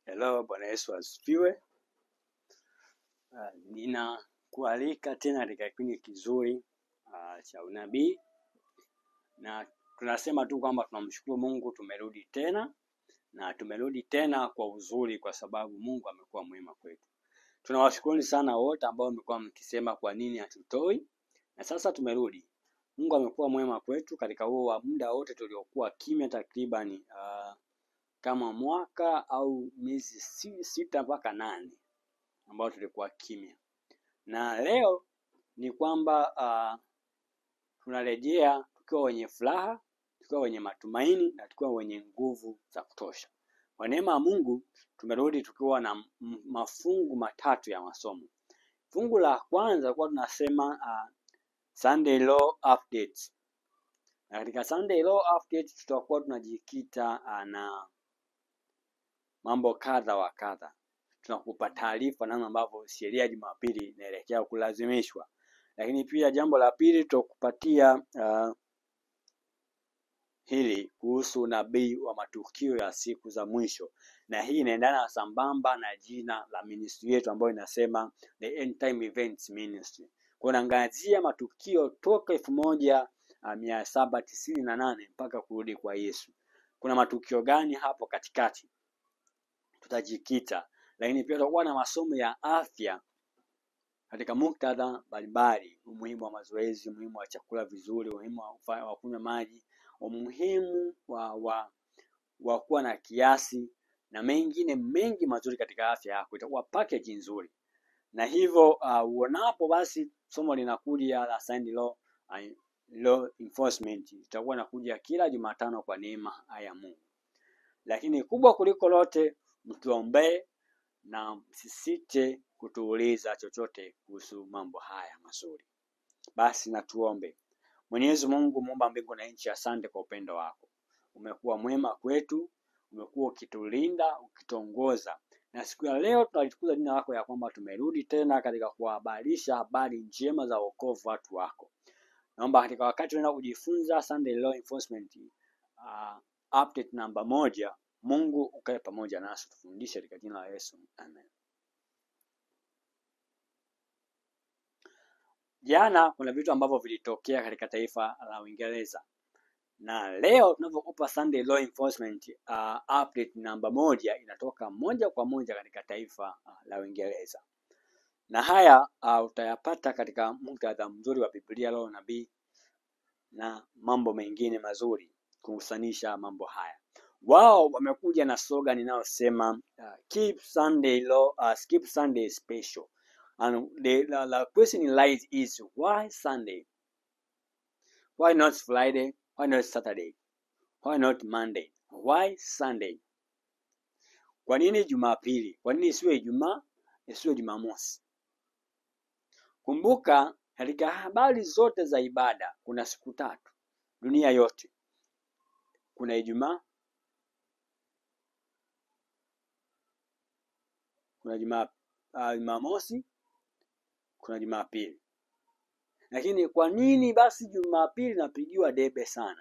Hello, Bwana Yesu asifiwe. Uh, ninakualika tena katika kipindi kizuri uh, cha unabii, na tunasema tu kwamba tunamshukuru Mungu, tumerudi tena na tumerudi tena kwa uzuri, kwa sababu Mungu amekuwa mwema kwetu. Tunawashukuru sana wote ambao mmekuwa mkisema kwa nini hatutoi, na sasa tumerudi. Mungu amekuwa mwema kwetu katika huo wa muda wote tuliokuwa kimya, takribani uh, kama mwaka au miezi si- sita mpaka nane ambao tulikuwa kimya, na leo ni kwamba uh, tunarejea tukiwa wenye furaha, tukiwa wenye matumaini na tukiwa wenye nguvu za kutosha. Kwa neema ya Mungu tumerudi tukiwa na m- mafungu matatu ya masomo. Fungu la kwanza kwa tunasema uh, Sunday Law Updates. Na katika Sunday Law Updates tutakuwa tunajikita uh, na mambo kadha wa kadha. Tunakupa taarifa namna ambavyo sheria ya Jumapili inaelekea kulazimishwa, lakini pia jambo la pili tutakupatia uh, hili kuhusu unabii wa matukio ya siku za mwisho, na hii inaendana sambamba na jina la ministry yetu ambayo inasema the End Time Events Ministry. Kwa naangazia matukio toka elfu moja uh, mia saba tisini na nane mpaka kurudi kwa Yesu. Kuna matukio gani hapo katikati? Tutajikita, lakini pia tutakuwa na masomo ya afya katika muktadha mbalimbali, umuhimu wa mazoezi, umuhimu wa chakula vizuri, umuhimu wa kufa- wa kunywa maji, umuhimu wa, wa, wa kuwa na kiasi na mengine mengi mazuri katika afya yako. Itakuwa package nzuri, na hivyo uh, uonapo basi somo linakuja la Sunday law, uh, law enforcement itakuwa inakuja kila Jumatano kwa neema ya Mungu, lakini kubwa kuliko lote, mtuombee na msisite kutuuliza chochote kuhusu mambo haya mazuri. Basi na tuombe. Mwenyezi Mungu muumba mbingu na nchi, asante kwa upendo wako. Umekuwa mwema kwetu, umekuwa ukitulinda, ukituongoza, na siku ya leo tunalitukuza jina lako ya kwamba tumerudi tena katika kuwahabarisha habari njema za wokovu watu wako. Naomba katika wakati tunaenda kujifunza Sunday Law Enforcement uh, update namba moja, Mungu ukae pamoja nasi, tufundishe katika jina la Yesu, amen. Jana kuna vitu ambavyo vilitokea katika taifa la Uingereza na leo tunavyokupa Sunday Law Enforcement uh, update namba moja inatoka moja kwa moja katika taifa uh, la Uingereza, na haya uh, utayapata katika muktadha mzuri wa Biblia, Roho na Nabii na mambo mengine mazuri kuhusanisha mambo haya. Wao wamekuja na slogan inayosema uh, keep Sunday law, uh, skip Sunday special and the, the, the question lies is why Sunday? Why not Friday? Why not Saturday? Why not Monday? Why Sunday? Kwa nini Jumapili? Kwa nini isiwe Ijumaa, isiwe Jumamosi? Kumbuka katika habari zote za ibada kuna siku tatu dunia yote. Kuna Ijumaa, kuna Juma, uh, Jumamosi, kuna Jumapili. Lakini kwa nini basi Jumapili inapigiwa debe sana?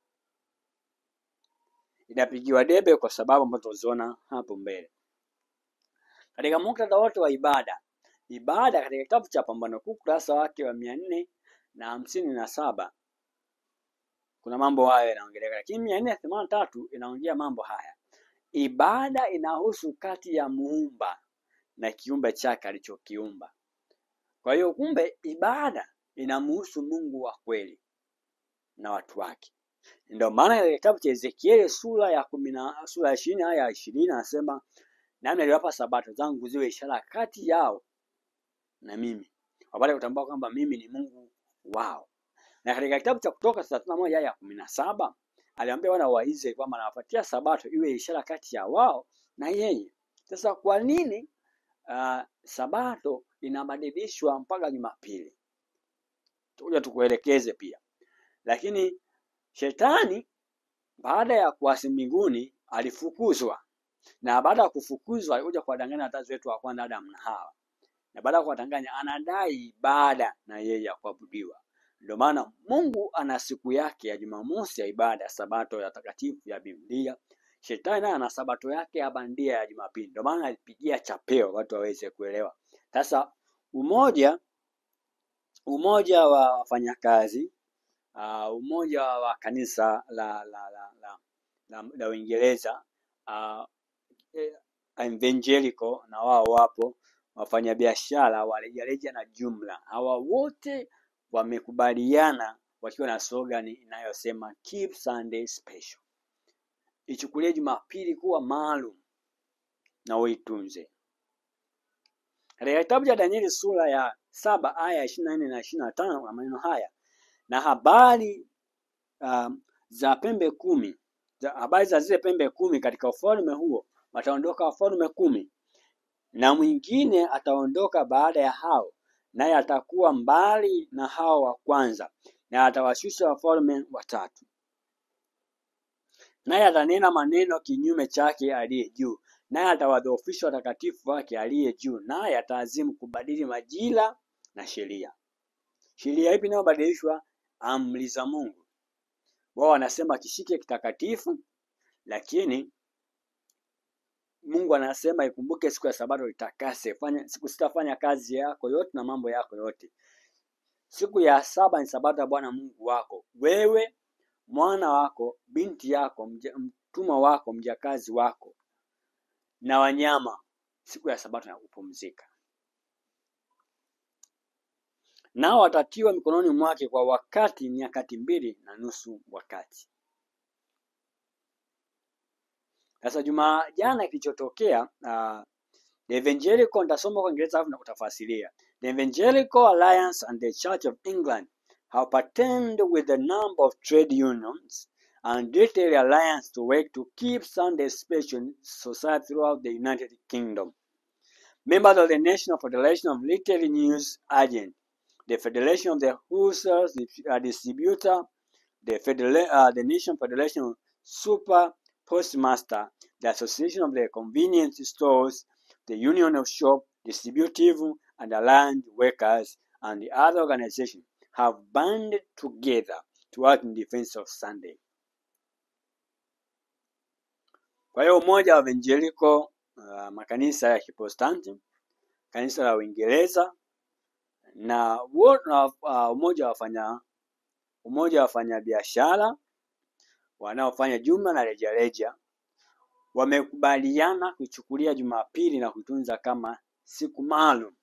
Inapigiwa debe kwa sababu ambazo tutaziona hapo mbele. Katika muktadha wote wa ibada, ibada katika kitabu cha Pambano Kuu ukurasa wake wa mia nne na hamsini na saba kuna mambo hayo yanaongeleka, lakini mia nne themanini na tatu inaongea mambo haya. Ibada inahusu kati ya muumba na kiumbe chake alichokiumba. Kwa hiyo kumbe ibada inamhusu Mungu wa kweli na watu wake. Ndio maana katika kitabu cha Ezekieli sura ya kumi na sura ya ishirini aya ya ishirini anasema nami naliwapa sabato zangu ziwe ishara kati yao na mimi, wapate kutambua kwamba mimi ni Mungu wao. Na katika kitabu cha Kutoka thelathini na moja aya ya kumi na saba aliwaambia wana wa Israeli kwamba anawapatia sabato iwe ishara kati ya wao na yeye. Sasa kwa nini uh, sabato inabadilishwa mpaka Jumapili? Tukuja tukuelekeze pia, lakini shetani baada ya kuasi mbinguni alifukuzwa, na baada ya kufukuzwa alikuja kuwadanganya wazazi wetu wa kwanza Adamu na Hawa, na baada ya kuwadanganya anadai ibada na yeye ya kuabudiwa. Ndio maana Mungu ana siku yake ya Jumamosi ya ibada, sabato ya takatifu ya Biblia, Shetani naye ana sabato yake ya bandia ya Jumapili, ndio maana alipigia chapeo watu waweze kuelewa. Sasa umoja umoja wa wafanyakazi uh, umoja wa kanisa la la la la, la, la Uingereza uh, eh, evangelical na wao wapo, wafanyabiashara wa rejareja na jumla, hawa wote wamekubaliana wakiwa na slogan inayosema keep Sunday special, ichukulie Jumapili kuwa maalum na uitunze. Katika kitabu cha Danieli sura ya saba aya ya ishirini na nne na ishirini na tano kuna maneno haya na habari um, za pembe kumi za, habari za zile pembe kumi katika ufalme huo wataondoka wafalme kumi na mwingine ataondoka baada ya hao naye atakuwa mbali na hao wa kwanza na atawashusha wafalme watatu naye atanena maneno kinyume chake aliye juu naye atawadhoofisha watakatifu wake aliye juu naye ataazimu kubadili majira na sheria sheria ipi inayobadilishwa amri za mungu wao wanasema kishike kitakatifu lakini mungu anasema ikumbuke siku ya sabato itakase fanya siku sitafanya kazi yako yote na mambo yako yote siku ya saba ni sabato ya bwana mungu wako wewe mwana wako binti yako mja- mtumwa wako mjakazi wako na wanyama siku ya sabato ya kupumzika nao watatiwa mikononi mwake kwa wakati nyakati mbili na nusu wakati sasa juma jana kilichotokea uh, the evangelical nitasoma kwa kiingereza alafu na kutafasiria the evangelical alliance and the church of england have partnered with a number of trade unions and detailed alliance to work to keep sunday special society throughout the united kingdom members of the national federation of retail news agents the federation of the wholesale uh, distributor the, Federa- uh, the Nation Federation of Super Postmaster, the Association of the Convenience Stores, the Union of Shop Distributive and Allied Workers, and the other organizations have banded together to work in defense of Sunday. Kwa hiyo umoja wa evangelical uh, makanisa ya Kiprotestanti, kanisa la Uingereza na, wo- na uh, umoja wa wafanya umoja wa wafanyabiashara wanaofanya jumla na rejareja wamekubaliana kuichukulia Jumapili na kuitunza kama siku maalum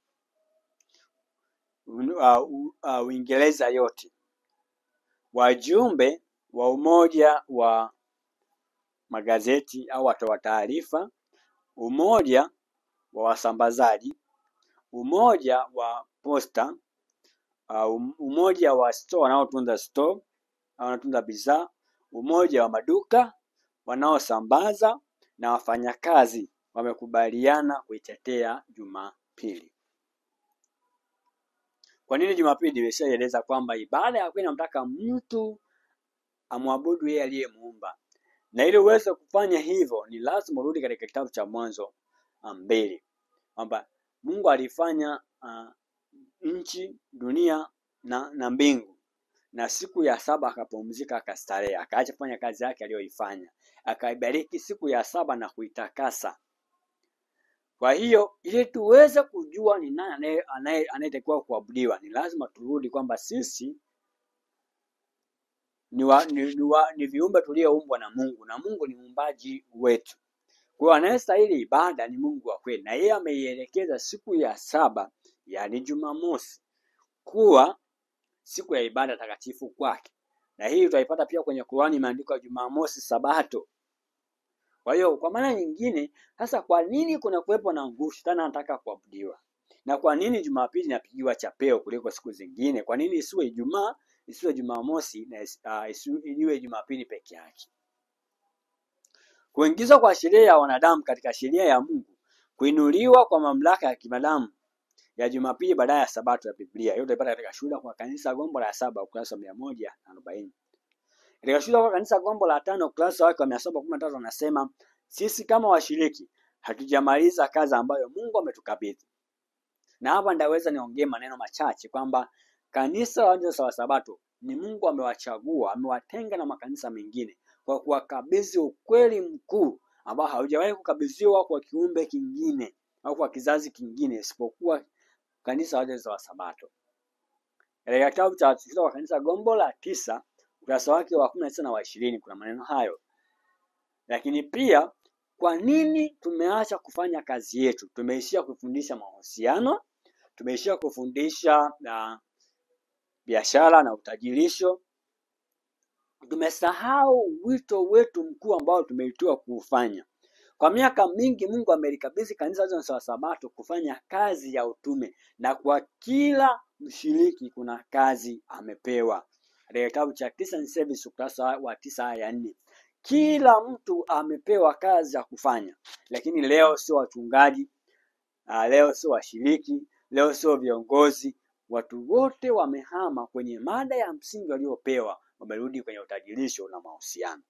Un- uh, u- uh, Uingereza yote. Wajumbe wa umoja wa magazeti au watoa taarifa, umoja wa wasambazaji, umoja wa posta, uh, um- umoja wa store wanaotunza store au wanatunza bidhaa, umoja wa maduka wanaosambaza na wafanyakazi wamekubaliana kuitetea Jumapili. Kwa nini Jumapili? Nimeshaeleza kwamba ibada ya kweli inamtaka mtu amwabudu yeye aliyemuumba, na ili uweze kufanya hivyo ni lazima urudi katika kitabu cha Mwanzo ah, mbili kwamba Mungu alifanya uh, nchi, dunia na, na mbingu na siku ya saba akapumzika akastarehe, akaacha kufanya kazi yake aliyoifanya, akaibariki siku ya saba na kuitakasa. Kwa hiyo ili tuweze kujua ni nani anaye- anaye- anayetakiwa kuabudiwa, ni lazima turudi kwamba sisi ni, wa, ni, ni, wa, ni viumbe tulioumbwa na Mungu na Mungu ni muumbaji wetu. Kwa hiyo anayestahili ibada ni Mungu wa kweli, na yeye ameielekeza siku ya saba, yaani Jumamosi, kuwa siku ya ibada takatifu kwake, na hii tutaipata pia kwenye Qur'ani, imeandikwa Jumamosi Sabato. Kwa hiyo kwa maana nyingine, sasa kwa nini kuna kuwepo na nguvu? Shetani anataka kuabudiwa, na kwa nini Jumapili inapigiwa chapeo kuliko siku zingine? Kwa nini isiwe Ijumaa, isiwe Jumamosi na isi- ah, isiwe iwe Jumapili peke yake? Kuingizwa kwa sheria ya wanadamu katika sheria ya Mungu, kuinuliwa kwa mamlaka ya kibinadamu ya Jumapili badala ya Sabato ya Biblia. Hiyo utaipata katika Shuhuda kwa Kanisa Gombo la saba ukurasa wa mia moja na arobaini. Katika Shuhuda kwa Kanisa Gombo la tano ukurasa wake wa mia saba kumi na tatu anasema sisi kama washiriki hatujamaliza kazi ambayo Mungu ametukabidhi. Na hapa ndaweza niongee maneno machache kwamba kanisa la Waadventista wa Sabato ni Mungu amewachagua, amewatenga na makanisa mengine kwa kuwakabidhi ukweli mkuu ambao haujawahi kukabidhiwa kwa kiumbe kingine au kwa kizazi kingine isipokuwa kanisa Waadventista wa Sabato. Katika kitabu cha Watakatifu wa Kanisa gombo la tisa ukurasa wake wa kumi na tisa na wa ishirini kuna maneno hayo. Lakini pia kwa nini tumeacha kufanya kazi yetu? Tumeishia kufundisha mahusiano, tumeishia kufundisha na biashara na utajirisho. Tumesahau wito wetu mkuu ambao tumeitiwa kuufanya. Kwa miaka mingi Mungu amelikabidhi kanisa la Sabato kufanya kazi ya utume, na kwa kila mshiriki kuna kazi amepewa. Katika kitabu cha Christian Service ukurasa wa tisa aya ya nne kila mtu amepewa kazi ya kufanya, lakini leo sio wachungaji, ah, leo sio washiriki, leo sio viongozi. Watu wote wamehama kwenye mada ya msingi waliopewa, wamerudi kwenye utajirisho na mahusiano.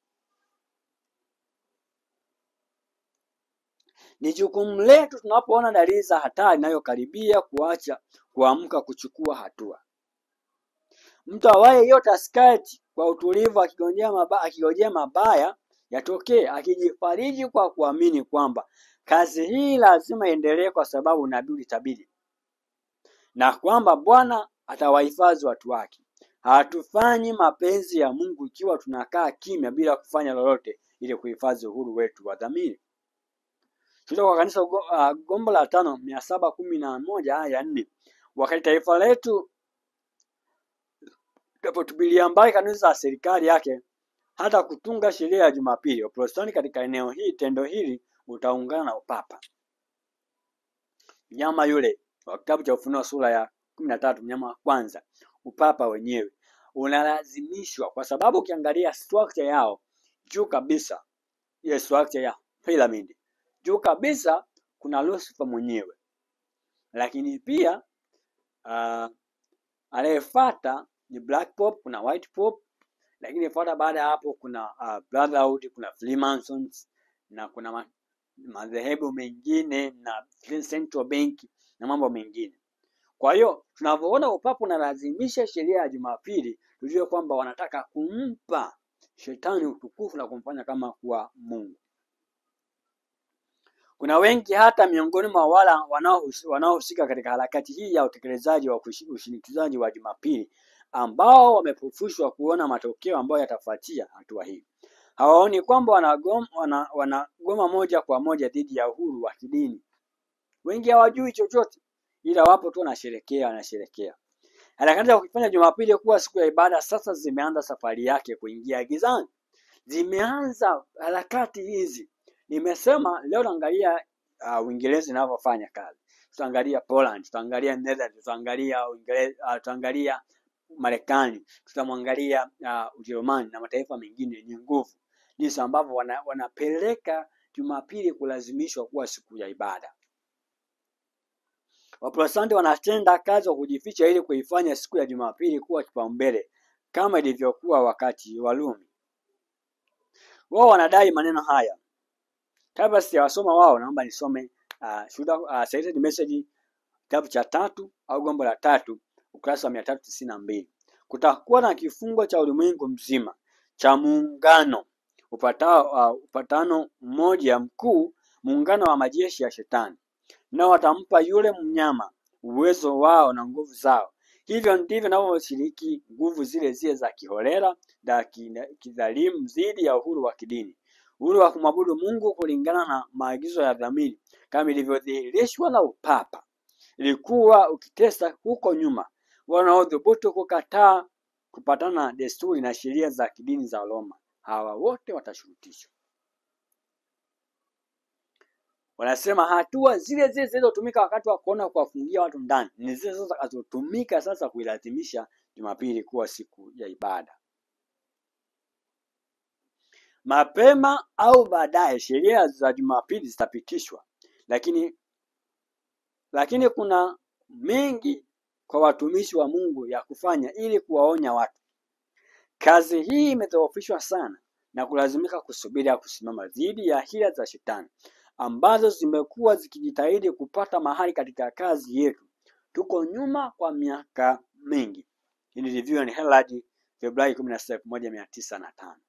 Ni jukumu letu tunapoona dalili za hatari inayokaribia kuacha kuamka kuchukua hatua. Mtu awaye yote asikae kwa utulivu akigojea mabaya, akigojea mabaya yatokee, akijifariji kwa kuamini kwamba kazi hii lazima iendelee kwa sababu nabii ulitabiri na kwamba Bwana atawahifadhi watu wake. Hatufanyi mapenzi ya Mungu ikiwa tunakaa kimya bila kufanya lolote ili kuhifadhi uhuru wetu wa dhamiri. Kutoka kwa kanisa go- ah, gombo la tano mia saba kumi na moja aya ya nne wakati taifa letu linapotupilia mbali kanuni za serikali yake hata kutunga sheria ya Jumapili, Waprotestanti katika eneo hili tendo hili utaungana na upapa. Mnyama yule wa kitabu cha Ufunuo sura ya kumi na tatu mnyama wa kwanza, upapa wenyewe unalazimishwa, kwa sababu ukiangalia structure yao juu kabisa, ile structure ya pyramid juu kabisa kuna Lucifer mwenyewe, lakini pia uh, anayefuata ni Black Pope, kuna White Pope, lakini fuata baada ya hapo kuna uh, Brotherhood, kuna Freemasons na kuna ma- madhehebu mengine na Central Bank na mambo mengine. Kwa hiyo tunavyoona upapa unalazimisha sheria ya Jumapili, tujue kwamba wanataka kumpa shetani utukufu na kumfanya kama kuwa Mungu. Kuna wengi hata miongoni mwa wala wanaohus- wanaohusika katika harakati hii ya utekelezaji wa kushi- ushinikizaji wa Jumapili ambao wamefufushwa kuona matokeo ambayo yatafuatia hatua hii. Hawaoni kwamba wanagoma, wana, wanagoma moja kwa moja dhidi ya uhuru wa kidini. Wengi hawajui chochote, ila wapo tu wanasherekea, wanasherekea. Harakati za kufanya Jumapili kuwa siku ya ibada sasa zimeanza safari yake kuingia gizani. Zimeanza harakati hizi. Nimesema leo naangalia uh, Uingereza inavyofanya kazi, tutaangalia Poland, tutaangalia Netherlands, tutaangalia Uingereza, uh, tutaangalia Marekani, tutamwangalia uh, Ujerumani na mataifa mengine yenye nguvu, jinsi ambavyo wana, wanapeleka Jumapili kulazimishwa kuwa siku ya ibada. Waprotestanti wanatenda kazi wa kujificha ili kuifanya siku ya Jumapili kuwa kipaumbele kama ilivyokuwa wakati wa Rumi. Wao wanadai maneno haya. Kabla sijawasoma wao, naomba nisome uh, shuhuda uh, Cited Message kitabu cha tatu au gombo la tatu ukurasa wa mia tatu tisini na mbili. Kutakuwa na kifungo cha ulimwengu mzima cha muungano upatao uh, upatano mmoja mkuu, muungano wa majeshi ya shetani nao watampa yule mnyama uwezo wao na nguvu zao. Hivyo ndivyo navyoshiriki nguvu zile zile za kiholela na kina- kidhalimu dhidi ya uhuru wa kidini, uhuru wa kumwabudu Mungu kulingana na maagizo ya dhamiri kama ilivyodhihirishwa na upapa. Ilikuwa ukitesa huko nyuma wanaodhubutu kukataa kupatana na desturi na sheria za kidini za Roma, hawa wote watashurutishwa. Wanasema hatua zile zile zilizotumika wakati wa kuona kuwafungia watu ndani ni zile zile zitakazotumika sasa kuilazimisha Jumapili kuwa siku ya ibada. Mapema au baadaye sheria za Jumapili zitapitishwa, lakini lakini kuna mengi kwa watumishi wa Mungu ya kufanya ili kuwaonya watu. Kazi hii imedhoofishwa sana na kulazimika kusubiri ya kusimama dhidi ya hila za shetani ambazo zimekuwa zikijitahidi kupata mahali katika kazi yetu. Tuko nyuma kwa miaka mingi. Hii ni Review and Herald Februari kumi na sita elfu moja mia tisa na tano.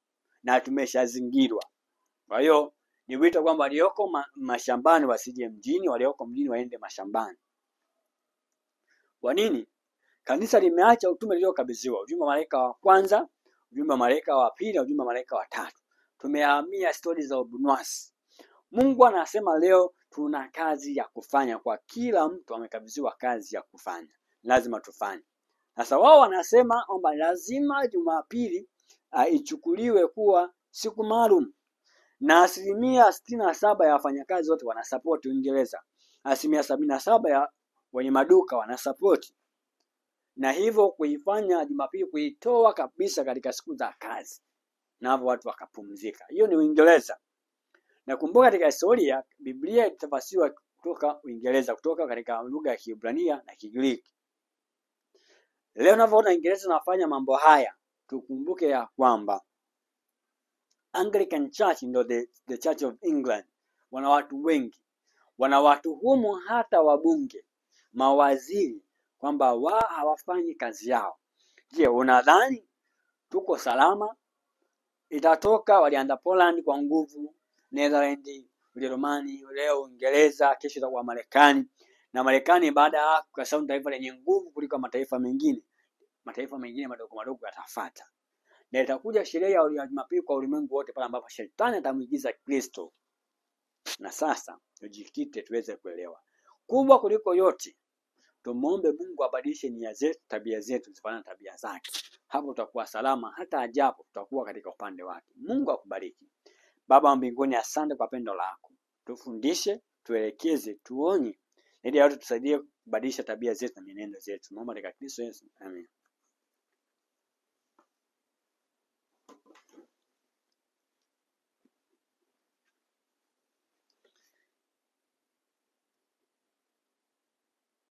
na tumeshazingirwa. Kwa hiyo ni wito kwamba walioko ma mashambani wasije mjini, walioko mjini waende mashambani. Kwa nini? Kanisa limeacha utume liliokabidhiwa, ujumbe wa malaika wa kwanza, ujumbe wa malaika wa pili na ujumbe wa malaika wa tatu. Tumehamia stori za ubunwasi. Mungu anasema leo tuna kazi ya kufanya, kwa kila mtu amekabidhiwa kazi ya kufanya, lazima tufanye. Sasa wao wanasema kwamba lazima Jumapili uh, ichukuliwe kuwa siku maalum, na asilimia sitini na saba ya wafanyakazi wote wanasapoti Uingereza, asilimia sabini na saba ya wenye maduka wanasapoti, na hivyo kuifanya Jumapili kuitoa kabisa katika siku za kazi, na hapo watu wakapumzika. Hiyo ni Uingereza. Nakumbuka katika historia Biblia ilitafasiriwa kutoka Uingereza, kutoka katika lugha ya Kiebrania na Kigiriki. Leo unavyoona Uingereza inafanya mambo haya, tukumbuke ya kwamba Anglican Church ndio the, the Church of England, wana watu wengi, wana watuhumu hata wabunge, mawaziri kwamba wao hawafanyi kazi yao. Je, unadhani tuko salama? Itatoka walianza Poland kwa nguvu, Netherlands, Ujerumani, leo Uingereza, kesho itakuwa Marekani na Marekani baada ya hapo, kwa sababu ni taifa lenye nguvu kuliko mataifa mengine, mataifa mengine madogo madogo yatafuata, na itakuja sherehe ya ya Jumapili kwa ulimwengu wote, pale ambapo shetani atamwigiza Kristo. Na sasa tujikite tuweze kuelewa kubwa kuliko yote, tumwombe Mungu abadilishe nia zetu, tabia zetu zifanane na tabia zake. Hapo tutakuwa salama, hata ajapo tutakuwa katika upande wake. Mungu akubariki. Baba wa mbinguni, asante kwa pendo lako, tufundishe, tuelekeze, tuonye ili yote tusaidie kubadilisha tabia zetu na mienendo zetu. Naomba katika Kristo Yesu, amen.